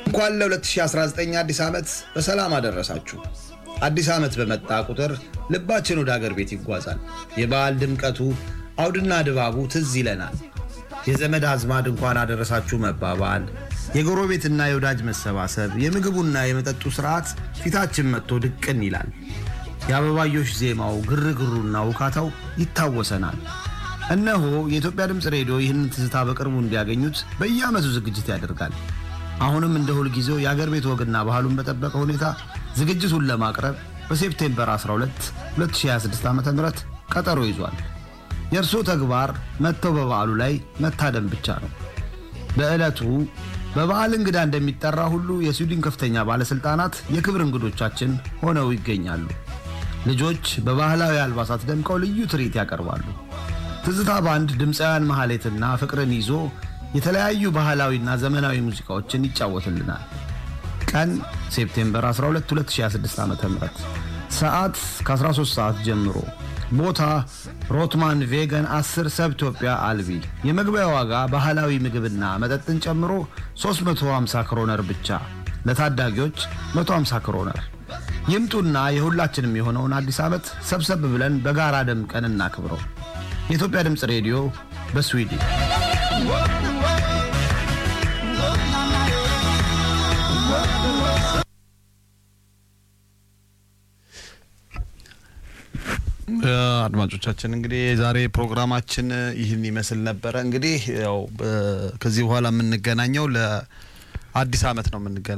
እንኳን ለ2019 አዲስ ዓመት በሰላም አደረሳችሁ። አዲስ ዓመት በመጣ ቁጥር ልባችን ወደ አገር ቤት ይጓዛል። የበዓል ድምቀቱ፣ አውድና ድባቡ ትዝ ይለናል። የዘመድ አዝማድ እንኳን አደረሳችሁ መባባል፣ የጎረቤትና የወዳጅ መሰባሰብ፣ የምግቡና የመጠጡ ሥርዓት ፊታችን መጥቶ ድቅን ይላል። የአበባዮሽ ዜማው፣ ግርግሩና ውካታው ይታወሰናል። እነሆ የኢትዮጵያ ድምፅ ሬዲዮ ይህንን ትዝታ በቅርቡ እንዲያገኙት በየዓመቱ ዝግጅት ያደርጋል። አሁንም እንደ ሁልጊዜው የአገር ቤት ወግና ባህሉን በጠበቀ ሁኔታ ዝግጅቱን ለማቅረብ በሴፕቴምበር 12 2026 ዓ ም ቀጠሮ ይዟል። የእርስዎ ተግባር መጥተው በበዓሉ ላይ መታደም ብቻ ነው። በዕለቱ በበዓል እንግዳ እንደሚጠራ ሁሉ የስዊድን ከፍተኛ ባለሥልጣናት የክብር እንግዶቻችን ሆነው ይገኛሉ። ልጆች በባህላዊ አልባሳት ደምቀው ልዩ ትርኢት ያቀርባሉ። ትዝታ ባንድ ድምፃውያን መሐሌትና ፍቅርን ይዞ የተለያዩ ባህላዊና ዘመናዊ ሙዚቃዎችን ይጫወትልናል። ቀን ሴፕቴምበር 12 2026 ዓ ም ሰዓት ከ13 ሰዓት ጀምሮ ቦታ ሮትማን ቬገን 10 ሰብ ኢትዮጵያ አልቢ የመግቢያ ዋጋ ባህላዊ ምግብና መጠጥን ጨምሮ 350 ክሮነር ብቻ ለታዳጊዎች 150 ክሮነር ይምጡና የሁላችንም የሆነውን አዲስ ዓመት ሰብሰብ ብለን በጋራ ደምቀን እናክብረው የኢትዮጵያ ድምፅ ሬዲዮ በስዊድን አድማጮቻችን እንግዲህ የዛሬ ፕሮግራማችን ይህን ይመስል ነበረ። እንግዲህ ያው ከዚህ በኋላ የምንገናኘው ለአዲስ ዓመት ነው የምንገናኘው